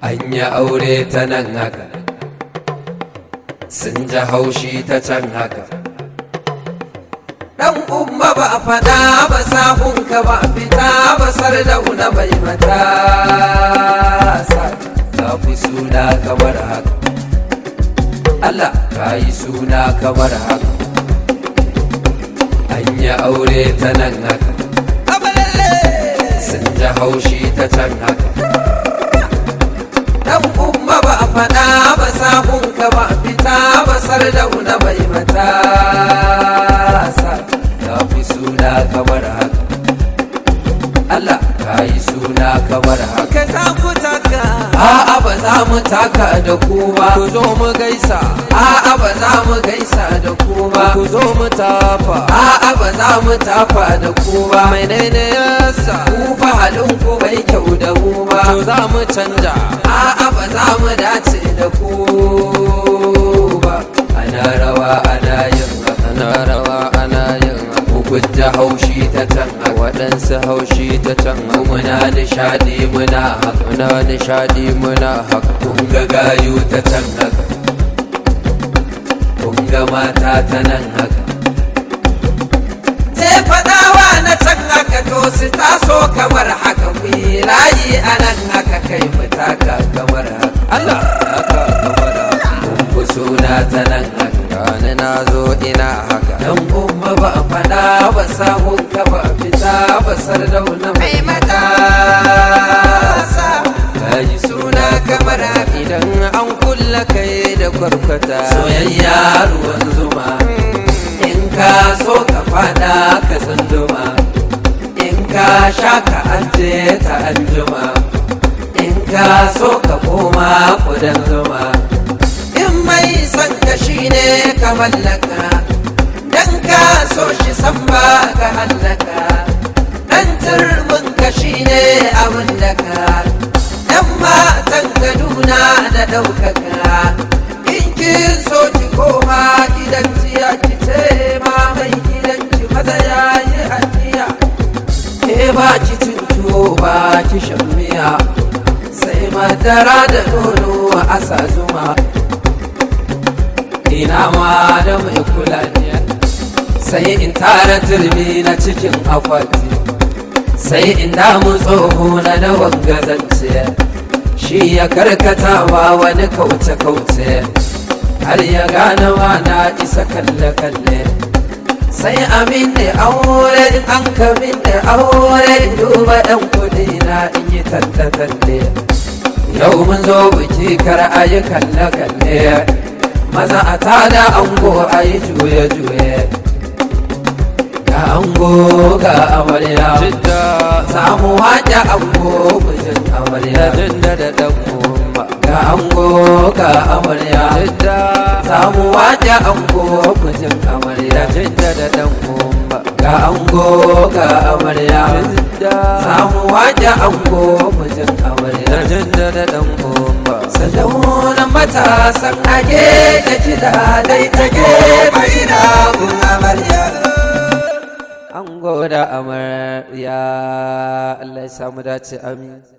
an yi aure ta nan haka sun ji haushi ta can haka dan umma ba a fada ba sahunka ba fita ba sardauna bai mata ka fi suna kamar haka Allah ka yi suna kamar haka an yi aure ta nan haka sun ji haushi ta can haka dan umma ba a faɗa ba sahunka ba fita ba sardauna bai mata sa ka fi suna kamar haka Allah ka yi suna kamar haka za ku taka a'a ba za mu taka da ku ba ku zo mu gaisa a'a ba za mu gaisa da ku ba ku zo mu tafa a'a ba za mu tafa da ku ba menene yasa ku fa halin ku bai kyau da mu ba to za mu canja a'a ba za mu dace da ku ba ana rawa ana yin ana rawa ana yin hukunta haushi ta can waɗansu haushi ta can muna nishadi muna haka muna nishadi muna haka kun ga gayu ta can haka kun ga mata ta nan haka je faɗawa na can haka to su taso kamar haka ku yi layi a nan haka kai mu taka kamar haka Allah haka kamar haka kun fi suna ta nan haka gani na zo ina haka dan umma ba a faɗa ba sahun ka ba fita ba sardauna mai mata kayi suna kamar idan an kulla kai da kwarkwata soyayya ruwan zuma in ka so ka fada ka tsunduma in ka sha ka aje ta anjuma in ka so ka koma kudan zuma in mai son ka shine ka mallaka dan ka so shi san ba ka hallaka dan turbin ka shine abin da ka dan matan kaduna da ɗaukaka in kin so ki koma gidan jiya ki ce ma mai gidan ki maza ya yi hadiya ke ba ki cin tuwo ba ki shan miya sai madara da nono a sa zuma ina ma da mai kula ne sai in tara turmi na cikin akwati sai in damu tsoho na da wangazance shi ya karkata ba wani kauce-kauce har ya gane wa na isa kalle-kalle sai amin da aure in an kamin da aure in duba dan kudi na in yi talle-talle yau mun zo biki kar a yi kalle-kalle maza a tada ango a yi juye-juye ga ango ga amarya jidda samu waje ango mijin amarya jidda da dan umma ga ango ga amarya jidda samu waje ango mijin amarya jidda da dan umma ga ango ga amarya jidda samu waje ango mijin amarya jidda da dan umma sadaunan matasan age da kiɗa dai ta gefe ina gun amarya an goda amarya Allah ya samu dace amin